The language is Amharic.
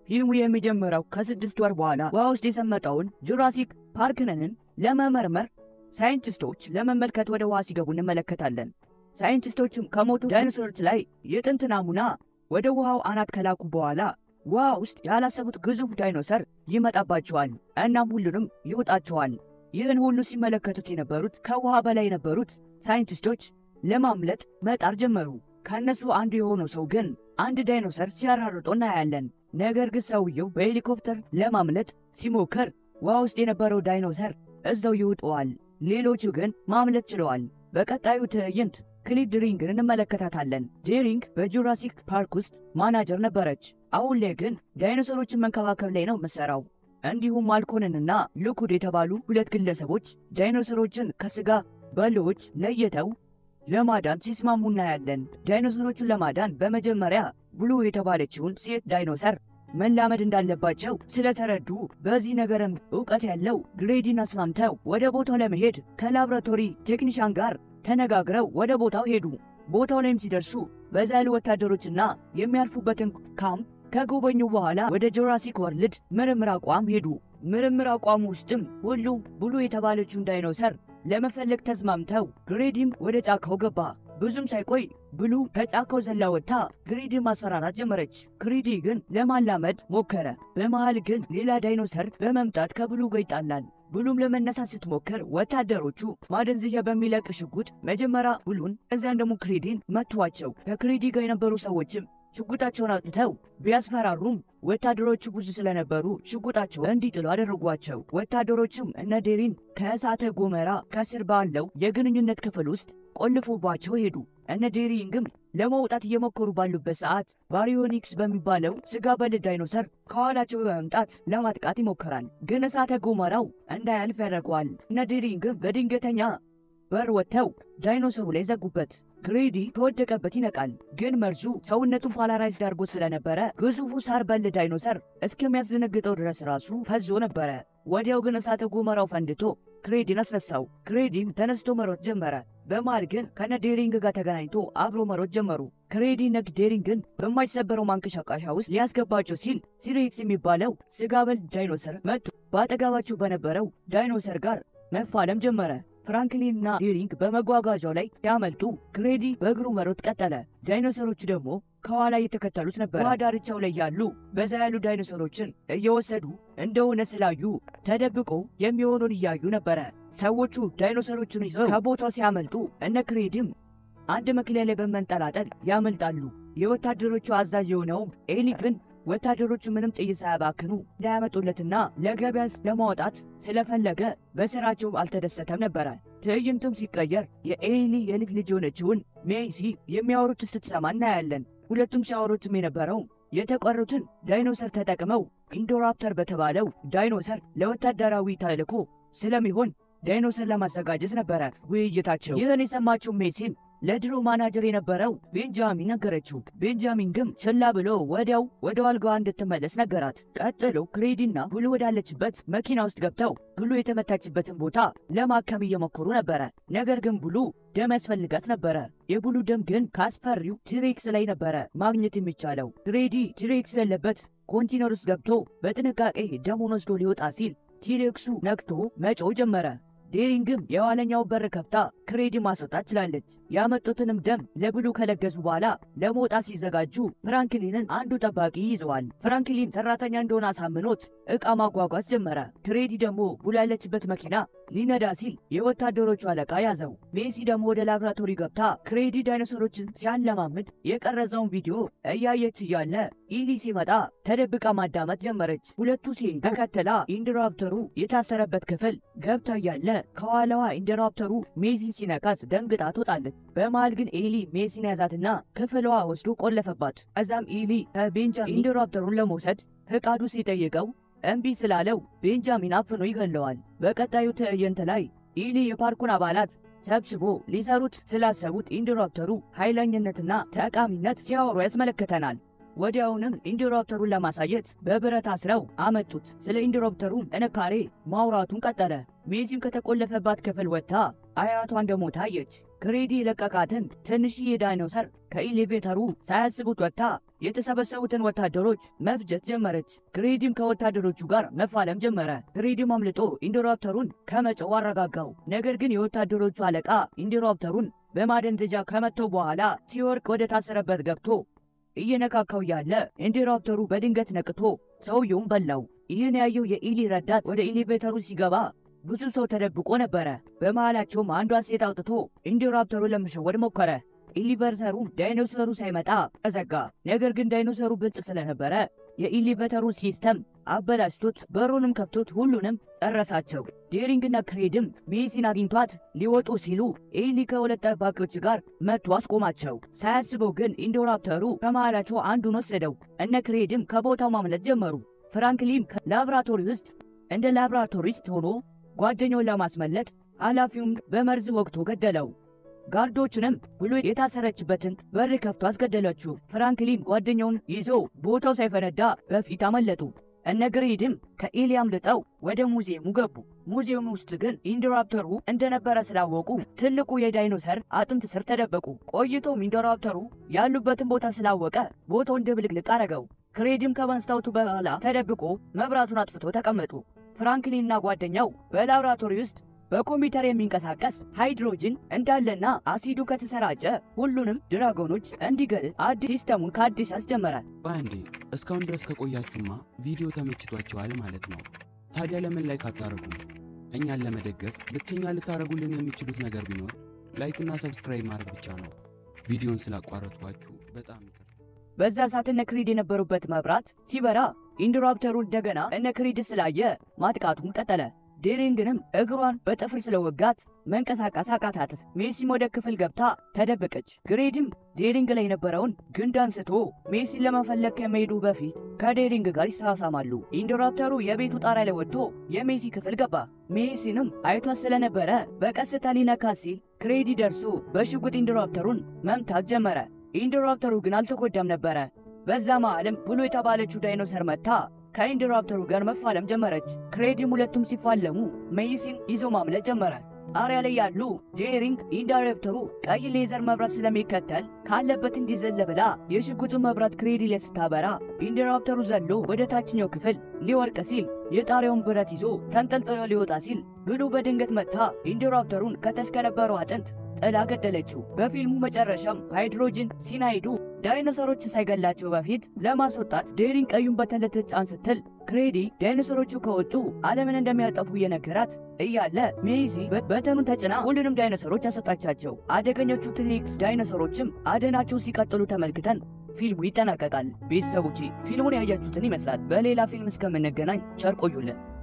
ፊልሙ የሚጀምረው ከስድስት ወር በኋላ ውሃ ውስጥ የሰመጠውን ጁራሲክ ፓርክንን ለመመርመር ሳይንቲስቶች ለመመልከት ወደ ውሃ ሲገቡ እንመለከታለን። ሳይንቲስቶቹም ከሞቱ ዳይኖሰሮች ላይ የጥንት ናሙና ወደ ውሃው አናት ከላኩ በኋላ ውሃ ውስጥ ያላሰቡት ግዙፍ ዳይኖሰር ይመጣባቸዋል። እናም ሁሉንም ይውጣቸዋል። ይህን ሁሉ ሲመለከቱት የነበሩት ከውሃ በላይ የነበሩት ሳይንቲስቶች ለማምለጥ መጣር ጀመሩ። ከእነሱ አንዱ የሆነው ሰው ግን አንድ ዳይኖሰር ሲያራርጦ እናያለን። ነገር ግን ሰውየው በሄሊኮፕተር ለማምለጥ ሲሞክር ውሃ ውስጥ የነበረው ዳይኖሰር እዛው ይውጠዋል። ሌሎቹ ግን ማምለጥ ችለዋል። በቀጣዩ ትዕይንት ክሊድ ዲሪንግን እንመለከታታለን። ዲሪንግ በጁራሲክ ፓርክ ውስጥ ማናጀር ነበረች። አሁን ላይ ግን ዳይኖሰሮችን መንከባከብ ላይ ነው የምትሰራው። እንዲሁም ማልኮንንና ልኩድ የተባሉ ሁለት ግለሰቦች ዳይኖሰሮችን ከስጋ በሎዎች ለይተው ለማዳን ሲስማሙ እናያለን። ዳይኖሰሮቹን ለማዳን በመጀመሪያ ብሉ የተባለችውን ሴት ዳይኖሰር መላመድ እንዳለባቸው ስለተረዱ በዚህ ነገርም እውቀት ያለው ግሬዲን አስማምተው ወደ ቦታው ለመሄድ ከላብራቶሪ ቴክኒሻን ጋር ተነጋግረው ወደ ቦታው ሄዱ። ቦታው ላይም ሲደርሱ በዛ ያሉ ወታደሮችና የሚያርፉበትን ካምፕ ከጎበኙ በኋላ ወደ ጆራሲክ ወርልድ ምርምር አቋም ሄዱ። ምርምር አቋሙ ውስጥም ሁሉም ብሉ የተባለችውን ዳይኖሰር ለመፈለግ ተስማምተው ግሬዲም ወደ ጫካው ገባ። ብዙም ሳይቆይ ብሉ ከጫካው ዘላ ወጥታ ግሪድን ማስፈራራት ጀመረች። ግሪዲ ግን ለማላመድ ሞከረ። በመሃል ግን ሌላ ዳይኖሰር በመምጣት ከብሉ ጋር ይጣላል። ብሉም ለመነሳት ስትሞክር ወታደሮቹ ማደንዘዣ በሚለቅ ሽጉጥ መጀመሪያ ብሉን እዚያን ደግሞ ክሪዲን መቷቸው። ከክሪዲ ጋር የነበሩ ሰዎችም ሽጉጣቸውን አውጥተው ቢያስፈራሩም ወታደሮቹ ብዙ ስለነበሩ ሽጉጣቸው እንዲጥሉ አደረጓቸው። ወታደሮቹም እነ ዴሪን ከእሳተ ጎመራ ከስር ባለው የግንኙነት ክፍል ውስጥ ቆልፎባቸው ሄዱ። እነ ዴሪንግም ለመውጣት እየሞከሩ ባሉበት ሰዓት ባሪዮኒክስ በሚባለው ስጋ በል ዳይኖሰር ከኋላቸው በመምጣት ለማጥቃት ይሞክራል። ግን እሳተ ጎመራው እንዳያልፍ ያደርገዋል። እነ ዴሪንግም በድንገተኛ በር ወጥተው ዳይኖሰሩ ላይ ዘጉበት። ግሬዲ ከወደቀበት ይነቃል። ግን መርዙ ሰውነቱን ፓላራይዝድ አድርጎ ስለነበረ ግዙፉ ሳር በል ዳይኖሰር እስከሚያስደነግጠው ድረስ ራሱ ፈዞ ነበረ። ወዲያው ግን እሳተ ጎመራው ፈንድቶ ክሬዲን አስነሳው። ክሬዲም ተነስቶ መሮጥ ጀመረ። በመሃል ግን ከነ ዴሪንግ ጋር ተገናኝቶ አብሮ መሮጥ ጀመሩ። ክሬዲ ነግ ዴሪንግን በማይሰበረው ማንቀሻቀሻ ውስጥ ሊያስገባቸው ሲል ሲሬክስ የሚባለው ስጋ በል ዳይኖሰር መጥቶ በአጠገባቸው በነበረው ዳይኖሰር ጋር መፋለም ጀመረ። ፍራንክሊንና ዴሪንግ በመጓጓዣው ላይ ሲያመልጡ ክሬዲ በእግሩ መሮጥ ቀጠለ። ዳይኖሰሮቹ ደግሞ ከኋላ እየተከተሉት ነበር። ውሃ ዳርቻው ላይ ያሉ በዛ ያሉ ዳይኖሰሮችን እየወሰዱ እንደሆነ ስላዩ ተደብቆ የሚሆኑን እያዩ ነበረ። ሰዎቹ ዳይኖሰሮቹን ይዘው ከቦታው ሲያመልጡ እነ ክሬዲም አንድ መኪና ላይ በመንጠላጠል ያመልጣሉ። የወታደሮቹ አዛዥ የሆነውም ኤሊ ግን ወታደሮቹ ምንም ጥይት ሳያባክኑ እንዳያመጡለትና ለገበያ ለማውጣት ስለፈለገ በስራቸው አልተደሰተም ነበረ። ትዕይንቱም ሲቀየር የኤሊ የልጅ ልጅ የሆነችውን ሜይሲ የሚያወሩት ስትሰማ እናያለን። ሁለቱም ሲያወሩትም የነበረው የተቀሩትን ዳይኖሰር ተጠቅመው ኢንዶራፕተር በተባለው ዳይኖሰር ለወታደራዊ ተልዕኮ ስለሚሆን ዳይኖሰር ለማዘጋጀት ነበረ ውይይታቸው። ይህን የሰማችው ሜይሲም ለድሮ ማናጀር የነበረው ቤንጃሚን ነገረችው። ቤንጃሚን ግን ችላ ብሎ ወዲያው ወደ አልጋዋ እንድትመለስ ነገራት። ቀጥሎ ክሬዲና ብሉ ወዳለችበት መኪና ውስጥ ገብተው ብሉ የተመታችበትን ቦታ ለማከም እየሞከሩ ነበረ። ነገር ግን ብሉ ደም ያስፈልጋት ነበረ። የብሉ ደም ግን ከአስፈሪው ቲሬክስ ላይ ነበረ ማግኘት የሚቻለው። ክሬዲ ቲሬክስ ያለበት ኮንቲነር ውስጥ ገብቶ በጥንቃቄ ደሙን ወስዶ ሊወጣ ሲል ቲሬክሱ ነቅቶ መጮህ ጀመረ። ዴሪንግም የኋለኛው በር ከፍታ ክሬዲ ማስወጣት ችላለች። ያመጡትንም ደም ለብሉ ከለገሱ በኋላ ለመውጣት ሲዘጋጁ ፍራንክሊንን አንዱ ጠባቂ ይዘዋል። ፍራንክሊን ሰራተኛ እንደሆነ አሳምኖት ዕቃ ማጓጓዝ ጀመረ። ክሬዲ ደግሞ ብሉ ያለችበት መኪና ሊነዳ ሲል የወታደሮቹ አለቃ ያዘው። ሜሲ ደግሞ ወደ ላብራቶሪ ገብታ ክሬዲ ዳይኖሰሮችን ሲያለማምድ የቀረጸውን ቪዲዮ እያየች እያለ ኢሊ ሲመጣ ተደብቃ ማዳመጥ ጀመረች። ሁለቱ ሲሄዱ ተከትላ ኢንተራፕተሩ የታሰረበት ክፍል ገብታ እያለ ከኋላዋ ኢንተራፕተሩ ሜሲን ሲነካት ደንግጣ ትወጣለች። በመሃል ግን ኤሊ ሜሲን ያዛትና ክፍሏ ወስዶ ቆለፈባት። ከዛም ኤሊ ከቤንጃሚን ኢንተራፕተሩን ለመውሰድ ፈቃዱ ሲጠይቀው እምቢ ስላለው ቤንጃሚን አፍኖ ይገለዋል። በቀጣዩ ትዕይንት ላይ ኢሊ የፓርኩን አባላት ሰብስቦ ሊሰሩት ስላሰቡት ኢንተራፕተሩ ኃይለኝነትና ጠቃሚነት ሲያወሩ ያስመለክተናል። ወዲያውንም ኢንተራፕተሩን ለማሳየት በብረት አስረው አመጡት። ስለ ኢንተራፕተሩ ጥንካሬ ማውራቱን ቀጠለ። ሜሲም ከተቆለፈባት ክፍል ወጥታ አያቷ እንደሞተ አየች። ክሬዲ የለቀቃትን ትንሽዬ ዳይኖሰር ከኤሌቬተሩ ሳያስቡት ወጥታ የተሰበሰቡትን ወታደሮች መፍጀት ጀመረች። ክሬዲም ከወታደሮቹ ጋር መፋለም ጀመረ። ክሬዲም አምልጦ ኢንዶራፕተሩን ከመጨው አረጋጋው። ነገር ግን የወታደሮቹ አለቃ ኢንዶራፕተሩን በማደንዘዣ ከመተው በኋላ ሲወርቅ ወደ ታሰረበት ገብቶ እየነካካው ያለ ኢንዶራፕተሩ በድንገት ነቅቶ ሰውየውን በላው። ይህን ያየው የኢሊ ረዳት ወደ ኤሌቬተሩ ሲገባ ብዙ ሰው ተደብቆ ነበረ። በመሃላቸውም አንዷ ሴት አውጥቶ ኢንዶራፕተሩ ለመሸወድ ሞከረ። ኤሊቬተሩ ዳይኖሰሩ ሳይመጣ ተዘጋ። ነገር ግን ዳይኖሰሩ ብልጥ ስለነበረ የኤሊቬተሩ ሲስተም አበላሽቶት በሩንም ከፍቶት ሁሉንም ጨረሳቸው። ዴሪንግና ክሬድም ሜሲን አግኝቷት ሊወጡ ሲሉ ኤሊ ከሁለት ጠባቂዎች ጋር መጥቶ አስቆማቸው። ሳያስበው ግን ኢንዶራፕተሩ ከመሃላቸው አንዱን ወሰደው። እነ ክሬድም ከቦታው ማምለጥ ጀመሩ። ፍራንክሊን ከላብራቶሪ ውስጥ እንደ ላብራቶሪስት ሆኖ ጓደኛውን ለማስመለጥ ኃላፊውን በመርዝ ወቅቶ ገደለው። ጋርዶችንም ብሎ የታሰረችበትን በር ከፍቶ አስገደለችው። ፍራንክሊን ጓደኛውን ይዞ ቦታው ሳይፈነዳ በፊት አመለጡ። እነ ግሬድም ከኤሊ አምልጠው ወደ ሙዚየሙ ገቡ። ሙዚየሙ ውስጥ ግን ኢንዶራፕተሩ እንደነበረ ስላወቁ ትልቁ የዳይኖሰር አጥንት ስር ተደበቁ። ቆይቶም ኢንዶራፕተሩ ያሉበትን ቦታ ስላወቀ ቦታውን ድብልቅልቅ አረገው። ክሬድም ከመስታወቱ በኋላ ተደብቆ መብራቱን አጥፍቶ ተቀመጡ። ፍራንክሊንና ጓደኛው በላብራቶሪ ውስጥ በኮምፒውተር የሚንቀሳቀስ ሃይድሮጅን እንዳለና አሲዱ ከተሰራጨ ሁሉንም ድራጎኖች እንዲገል አዲስ ሲስተሙን ከአዲስ አስጀመረ። በአንዴ እስካሁን ድረስ ከቆያችሁማ ቪዲዮ ተመችቷችኋል ማለት ነው። ታዲያ ለምን ላይክ አታረጉም? እኛን ለመደገፍ ብቸኛ ልታረጉልን የሚችሉት ነገር ቢኖር ላይክና ሰብስክራይብ ማድረግ ብቻ ነው። ቪዲዮን ስላቋረጥኳችሁ በጣም ይቅርታ። በዛ ሰዓት እነ ክሪድ የነበሩበት መብራት ሲበራ ኢንዶራፕተሩ እንደገና እነ ክሪድ ስላየ ማጥቃቱን ቀጠለ። ዴሪንግንም እግሯን በጥፍር ስለወጋት መንቀሳቀስ አቃታት። ሜሲም ወደ ክፍል ገብታ ተደበቀች። ግሬድም ዴሪንግ ላይ የነበረውን ግንድ አንስቶ ሜሲን ለመፈለግ ከመሄዱ በፊት ከዴሪንግ ጋር ይሳሳማሉ። ኢንዶራፕተሩ የቤቱ ጣሪያ ላይ ወጥቶ የሜሲ ክፍል ገባ። ሜሲንም አይቷት ስለነበረ በቀስታ ሊነካ ሲል ክሬዲ ደርሶ በሽጉጥ ኢንዶራፕተሩን መምታት ጀመረ። ኢንዶራፕተሩ ግን አልተጎዳም ነበረ። በዛ መሃልም ብሎ የተባለችው ዳይኖሰር መታ ከኢንዶራፕተሩ ጋር መፋለም ጀመረች። ክሬዲም ሁለቱም ሲፋለሙ ሜይሲን ይዞ ማምለጥ ጀመረ። ጣሪያ ላይ ያሉ ዴሪንግ ኢንዶራፕተሩ ቀይ ሌዘር መብራት ስለሚከተል ካለበት እንዲዘለ ብላ የሽጉጡን መብራት ክሬዲ ላይ ስታበራ ኢንዶራፕተሩ ዘሎ ወደ ታችኛው ክፍል ሊወርቅ ሲል የጣሪያውን ብረት ይዞ ተንጠልጥሎ ሊወጣ ሲል ብሉ በድንገት መታ ኢንዶራፕተሩን ከተሽከነበረው አጥንት ጥላ ገደለችው። በፊልሙ መጨረሻም ሃይድሮጅን ሲናይዱ ዳይኖሰሮችን ሳይገላቸው በፊት ለማስወጣት ዴሪንግ ቀዩን በተለተጫን ስትል ክሬዲ ዳይኖሰሮቹ ከወጡ ዓለምን እንደሚያጠፉ እየነገራት እያለ ሜይዚ በተኑን ተጭና ሁሉንም ዳይኖሰሮች ያስወጣቻቸው። አደገኞቹ ትኒክስ ዳይኖሰሮችም አደናቸው ሲቀጥሉ ተመልክተን ፊልሙ ይጠናቀቃል። ቤተሰቦቼ ፊልሙን ያያችሁትን ይመስላል። በሌላ ፊልም እስከምንገናኝ ቸር ቆዩልን።